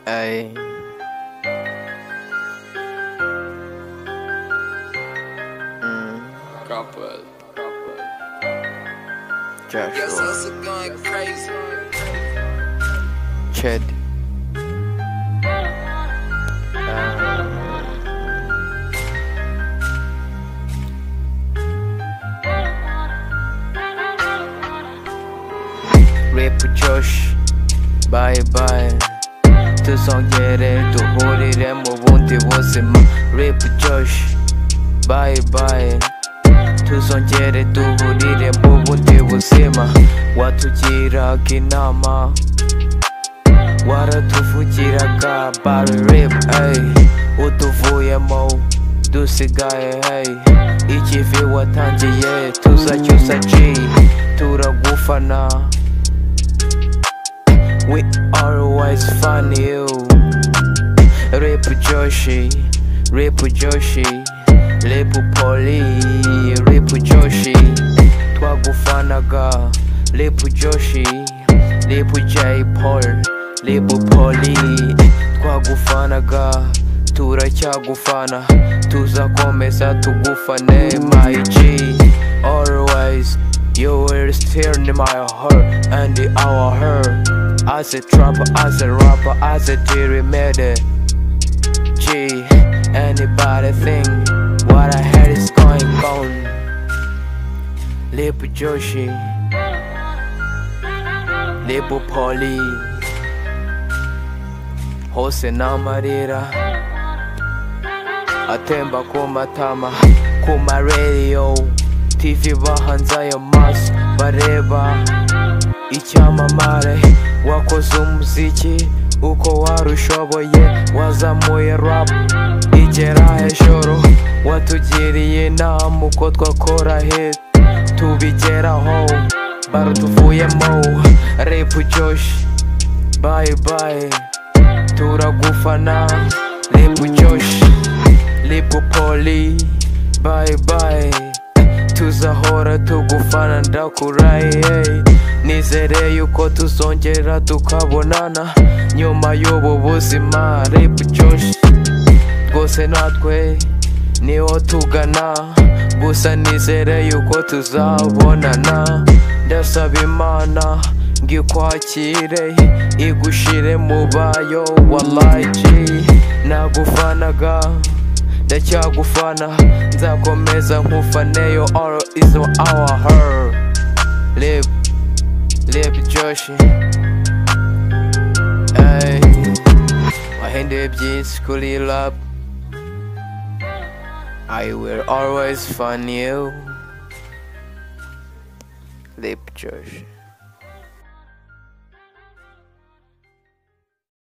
ay mm, Couple. Yes, Joshua, hustle going crazy. Chad, rap with Josh, bye bye. 200人と惚れれもウォンティウォンセマ Rip Josh Bye bye 200人と惚れれもウォンティウォンセマ Watugira kinama Waratufugira ka Body rip ay Utuvuyemo Dusigaye hey Ikivi watangiye Tuzacyusa G Turagufana We always find you. Rip Joshi, Rip Joshi, Rip Poli, Rip Joshi, Twagufanaga, Rip Joshi, Rip J Paul, Rip Poli, Twagufanaga, turacyagufana tuzakomeza tugufane my G always you will still in my heart and in our heart as a trapper as a rapper as a Jerry Made G anybody think what I heard is going on Lip Joshi Lip Polly Hose n'amarira atemba ku matama ku maradiyo tv bahanze ayo maso bareba icyamamare wakoze umuziki uko warushoboye wazamuye rap igera hejuru watugiriye inama uko twakora hit tubigeraho barutuvuyemo rap josh bye bye turagufana rap josh rap poli bye bye tuzahora tugufana ndakurahiye nizere yuko tuzongera tukabonana nyuma y'ubu buzima rap josh rwose natwe niho tugana gusa nizere yuko tuzabonana ndasaba imana ngo ikwakire igushire mu bayo walayi nagufanaga ndacyagufana nzakomeza nkufaneyo all is on our her lip lip josh ay wahinduye byinshi kuri rap I will always find you. Lip Josh.